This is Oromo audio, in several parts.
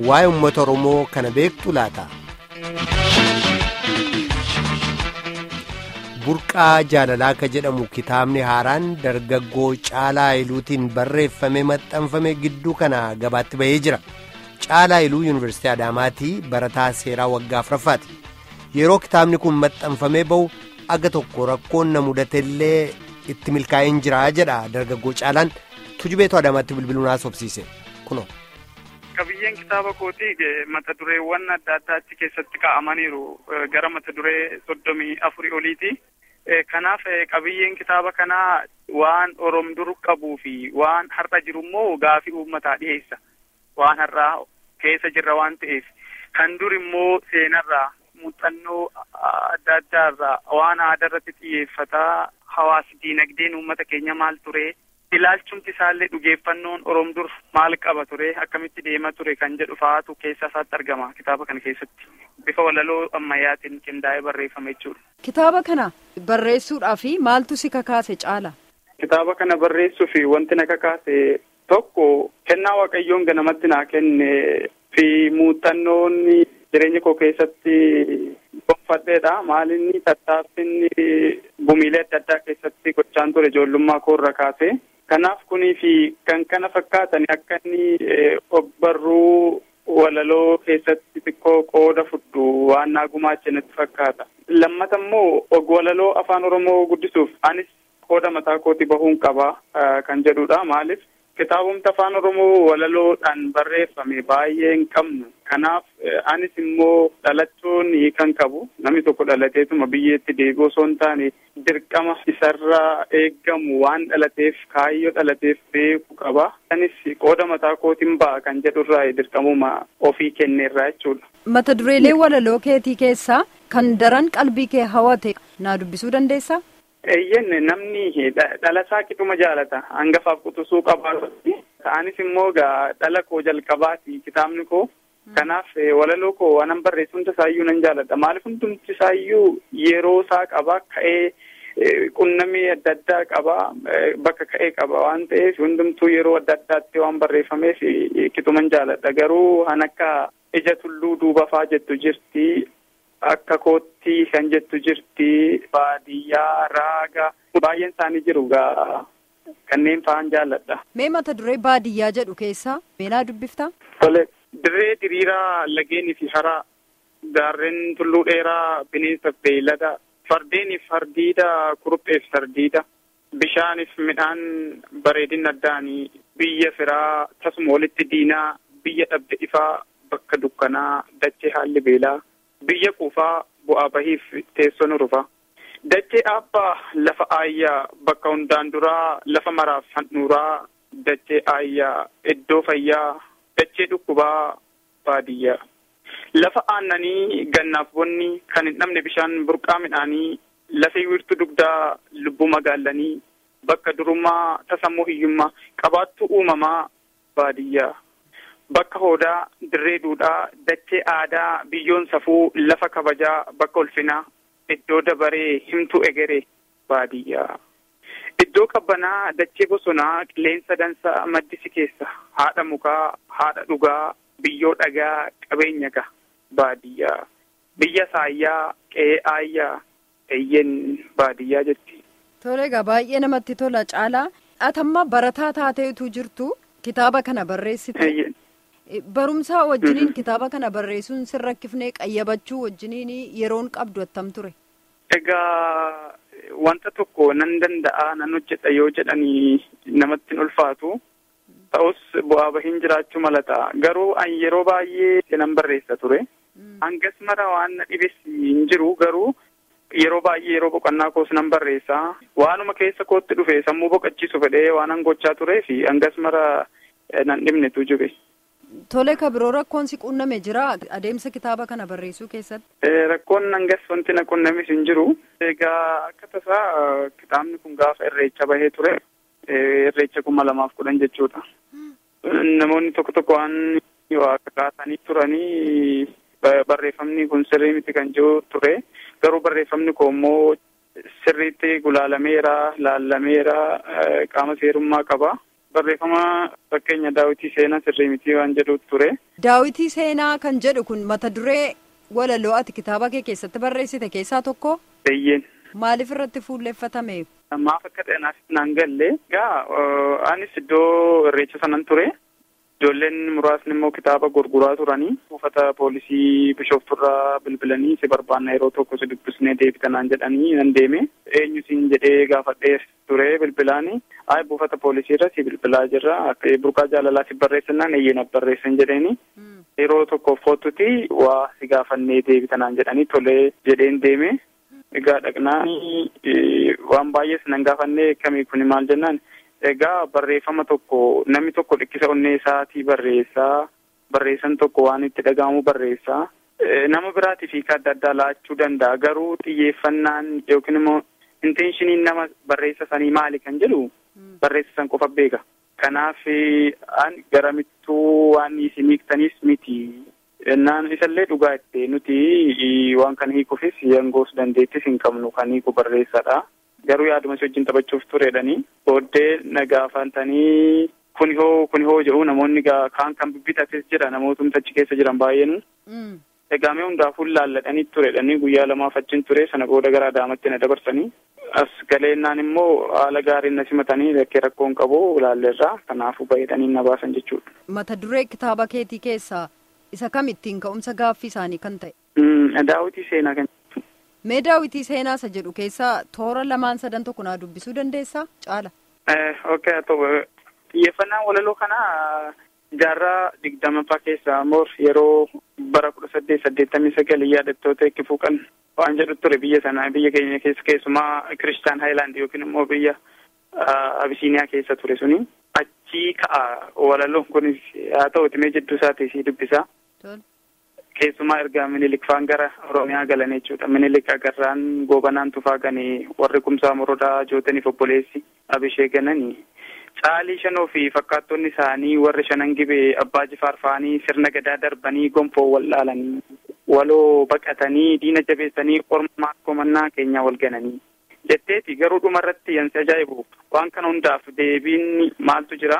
waa'ee uummata Oromoo kana beektu laata? Burqaa jaalalaa ka jedhamu kitaabni haaraan dargaggoo Caalaa Iluutiin barreeffamee maxxanfame gidduu kana gabaatti bahee jira. Caalaa Iluu Yuunivarsiitii Adaamaatii barataa seeraa waggaa afuraffaati. Yeroo kitaabni kun maxxanfamee bahu aga tokko rakkoon na mudatellee itti milkaa'een jira jedha dargaggoo Caalaan tujubeetu Adaamaatti bilbiluun haasofsiise kuno. Qabiyyeen kitaaba kootii mata dureewwan adda addaa achi keessatti kaa'amaniiru gara mata duree soddomii afurii oliiti. Kanaaf qabiyyeen kitaaba kanaa waan Oromoo dur qabuu fi waan har'a jiru immoo gaafii uummataa dhiyeessa. Waan har'aa keessa jirra waan ta'eef kan dur immoo seenarraa muuxannoo adda addaarraa waan aadaa irratti xiyyeeffataa hawaasi diinagdeen uummata keenya maal ture ilaalchumti isaallee dhugeeffannoon Oromoo dur maal qaba ture akkamitti deema ture kan jedhu fa'aatu keessa isaatti argama kitaaba kana keessatti bifa walaloo ammayyaatiin qindaa'ee barreeffame jechuudha. Kitaaba kana barreessuudhaaf maaltu si kakaase caala? Kitaaba kana barreessuuf wanti na kakaase tokko kennaa waaqayyoon ganamatti naa kenne fi muuxannoon jireenya koo keessatti gonfadheedha. Maalinni tattaaffinni gumiilee adda addaa keessatti gochaan ture ijoollummaa koo irra kaase. Kanaaf kunii fi kan kana fakkaatan akka inni ogbarruu walaloo keessatti xiqqoo qooda fudhu waan naa gumaache natti fakkaata. Lammata immoo walaloo afaan Oromoo guddisuuf anis qooda mataa kooti bahuun qaba kan jedhudha. Maaliif kitaabumti afaan Oromoo walaloodhaan barreeffame baay'ee hin qabnu. Kanaaf anis immoo dhalachuun kan qabu namni tokko dhalateetuma biyyeetti deebi'u osoo hin taane dirqama isarraa eeggamu waan dhalateef kaayyoo dhalateef beeku qaba. Anis qooda mataa kootiin ba'a kan jedhurraa dirqamuma ofii kenneerraa jechuudha. Mata dureelee walaloo keetii keessaa kan daran qalbii kee hawwate naa dubbisuu dandeessaa? Eeyyen namni dhalasaa qixuma jaalata hangafaaf quxisuu qabaatu ta'anis immoo gaa dhala koo jalqabaati kitaabni koo kanaaf walaloo koo waanan barreessu hunda isaayyuu nan jaalladha maaliif hundumti isaayyuu yeroo isaa qaba ka'ee qunnamii adda addaa qaba bakka ka'ee qaba waan ta'eef hundumtuu yeroo adda addaatti waan barreeffameef qixuman jaalladha garuu han akka ija tulluu duubafaa jettu jirti akka kootti kan jettu jirti baadiyyaa raaga baay'een isaanii jiru gaa kanneen fa'aan jaalladha. Mee mata duree baadiyyaa jedhu keessaa meenaa dubbiftaa? Tole dirree diriiraa lageenii fi haraa gaarreen tulluu dheeraa bineensa beeylada fardeeniif fardiida kurupheef sardiida bishaaniif midhaan bareedina addaanii biyya firaa tasuma walitti diinaa biyya dhabde ifaa bakka dukkanaa dachee haalli beelaa. biyya quufaa bu'aa bahiif teessoo nu rufa dachee aabbaa lafa aayyaa bakka hundaan duraa lafa maraaf handhuuraa dachee aayyaa iddoo fayyaa dachee dhukkubaa baadiyyaa lafa aannanii gannaaf bonni kan hin dhabne bishaan burqaa midhaanii lafee wiirtuu dugdaa lubbuu magaallanii bakka durummaa tasammoo hiyyummaa qabaattuu uumamaa baadiyyaa. Bakka hoodaa dirree duudhaa dachee aadaa biyyoon safuu lafa kabajaa bakka ulfinaa iddoo dabaree himtuu egeree baadiyyaa. Iddoo qabbanaa dachee bosonaa qilleensa dansaa maddisi keessa haadha mukaa haadha dhugaa biyyoo dhagaa qabeenya gaha baadiyyaa. Biyya saayyaa qe'ee aayyaa eeyyen baadiyyaa jetti. Tole egaa baay'ee namatti tola caalaa atamma barataa taateetu jirtu kitaaba kana barreessite. Barumsaa wajjiniin kitaaba kana barreessuun sin rakkifnee qayyabachuu wajjiniin yeroon qabdu attam ture. Egaa wanta tokko nan danda'a nan hojjedha yoo jedhanii namatti hin ulfaatu. Ta'us bu'aa bahiin jiraachuu malata. Garuu an yeroo baay'ee nan barreessa ture. Hangas mara waan na dhibes hin jiru garuu yeroo baay'ee yeroo boqonnaa koos nan barreessa. Waanuma keessa kootti dhufe sammuu boqachiisu fedhee waan an gochaa turee fi hangas mara nan dhibnetu jibe. Tole ka biroo rakkoon si qunname jira adeemsa kitaaba kana barreessuu keessatti. Rakkoon hangas wanti na qunnames hin jiru. Egaa akka tasaa kitaabni kun gaafa irreecha bahee ture. Irreecha kuma lamaaf kudhan jechuudha. Namoonni tokko tokko waan kaasanii turanii barreeffamni kun sirrii miti kan jiru ture. Garuu barreeffamni koo immoo sirriitti gulaalameera, laallameera, qaama seerummaa qaba. barreeffama fakkeenya daawitii seenaa sirrii mitii waan jedhutu ture. Daawitii seenaa kan jedhu kun mata duree walaloo ati kitaaba kee keessatti barreessite keessaa tokko. Eeyyeen. Maaliif irratti fuulleeffatame? Maaf akka ta'e naaf naan galle gaa anis iddoo irreecha sanan ture. Ijoolleen muraasni immoo kitaaba gurguraa turanii buufata poolisii bishoofturraa bilbilanii si barbaanna yeroo tokko si dubbisnee deebitanaan jedhanii nan deeme eenyu siin jedhee gaafadhee ture bilbilaani ay buufata poolisiirra si bilbilaa jirra akka burqaa jaalalaa si barreessinaan eeyyeen barreessan jedheeni yeroo tokkoof kootuti waa si gaafannee deebitanaan jedhanii tolee jedheen deeme egaa dhaqnaan waan baay'ees nan gaafannee kamii kuni maal jennaan egaa barreeffama tokko namni tokko dhikkisa onnee isaatii barreessaa barreessan tokko waan itti dhaga'amu barreessaa nama biraatiif hiika adda addaa laachuu danda'a garuu xiyyeeffannaan yookiin immoo inteenshiniin nama barreessa sanii maali kan jedhu barreessa san qofa beeka kanaaf an garamittuu waan isin hiiktaniis miti jennaan isallee dhugaa itti nuti waan kana hiikuufis yangoos dandeettis hin qabnu kan hiiku barreessadha. garuu yaaduma si wajjin taphachuuf turedhanii booddee na gaafatanii kuni hoo kuni hoo jedhu namoonni kaan kan bibbitatis jira namoota achi keessa jiran baay'eenu. Egaa mee hundaafuu laalladhanii turedhanii guyyaa lamaaf achiin ture sana booda gara adaamatti na dabarsanii as galeennaan immoo haala gaariin na simatanii rakkee rakkoon qabu laalleerraa kanaafuu baay'atanii na baasan jechuudha. Mata duree kitaaba keetii keessaa isa kam ittiin ka'umsa gaaffii isaanii kan ta'e? Daawitii seenaa kan Mee daawwitii seenaa isa jedhu keessaa toora lamaan sadan tokko naa dubbisuu dandeessaa caala? Okay, xiyyeeffannaan walaloo kanaa jaarraa digdamaffaa keessaa moor yeroo bara kudha saddeet saddeettamii sagal yaadattoota eetti fuuqan waan jedhu ture biyya sana biyya keenya keessa keessumaa kiristaan haayilaand yookiin immoo biyya abisiiniyaa keessa ture suni achii ka'a walaloon kunis haa ta'uti mee jidduu isaatii si dubbisaa. keessumaa erga minilik faan gara oromiyaa galan jechuudha minilik agarraan goobanaan tufaa ganii warri kumsaa morodaa jootaniif obboleessi abishee gananii caalii shanoo fi fakkaattonni isaanii warri shanan gibee abbaa jifaar fa'anii sirna gadaa darbanii gonfoo wal dhaalanii waloo baqatanii diina jabeessanii ormaa komannaa keenya wal gananii jetteeti garuu dhumarratti yansi ajaa'ibu waan kana hundaaf deebiin maaltu jira.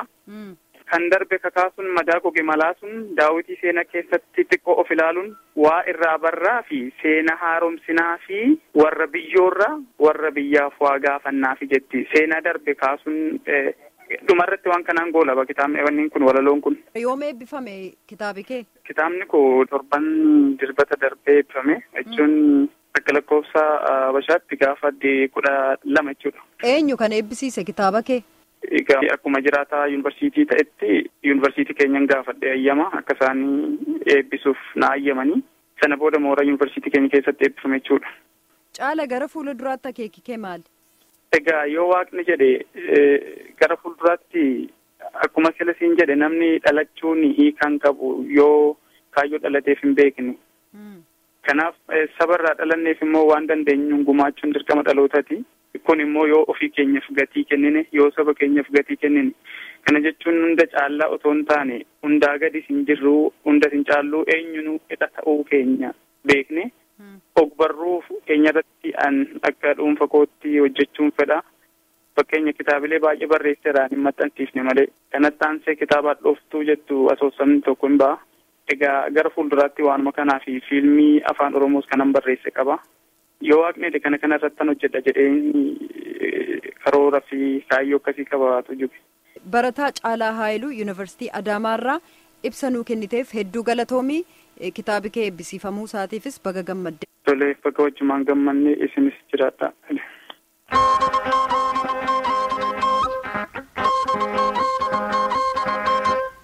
kan darbe kakaasuun madaa goge malaasuun daawitii seenaa keessatti xiqqoo of ilaaluun waa irraa barraa fi seena haaromsinaa fi warra biyyoorra warra biyyaaf waa gaafannaa fi jetti seenaa darbe kaasuun dhumarratti waan kanaan goolaba kitaabni wanni kun walaloon kun. Yoom eebbifame kitaabi kee? Kitaabni kun torban dirbata darbee eebbifame jechuun akka lakkoofsa Habashaatti gaafa kudha lama jechuudha. Eenyu kan eebbisiise kitaaba kee? Egaa akkuma jiraataa yuunivarsiitii ta'etti yuunivarsiitii keenyan gaafadhe ayyama akka isaan eebbisuuf na ayyamanii sana booda mooraa yuunivarsiitii keenya keessatti eebbifame jechuudha. Caala gara fuula duraatti akeeki kee maali? Egaa yoo waaqni jedhe gara fuulduraatti akkuma sila siin jedhe namni dhalachuun hiikan qabu yoo kaayyoo dhalateef hin beekne. Kanaaf sabarraa dhalanneef immoo waan dandeenyu gumaachuun dirqama dhalootaati. kun immoo yoo ofii keenyaaf gatii kennine yoo saba keenyaaf gatii kennine kana jechuun hunda caallaa otoo hin taane hundaa gadi hin jirru hunda hin caalluu eenyunu hidha ta'uu keenya beekne ogbarruu keenya irratti an akka dhuunfa kootti hojjechuun fedha fakkeenya kitaabilee baay'ee barreesseeraan hin maxxansiifne malee kanatti aansee kitaabaa dhooftuu jettu asoosamni tokko hin ba'a egaa gara fuulduraatti waanuma kanaa fi fiilmii afaan oromoos kanan barreesse qaba. yoo waaqni kana kana irratti hojjedha jedheen karoora fi kaayyoo akkasii qabaatu jiru. Barataa Caalaa Haayiluu Yuunivarsiitii Adaamaarraa ibsa nuu kenniteef hedduu galatoomii kitaabi kee eebbisiifamuu isaatiifis baga gammadde. Tolee bakka wajjumaan gammanne isinis jiraadha.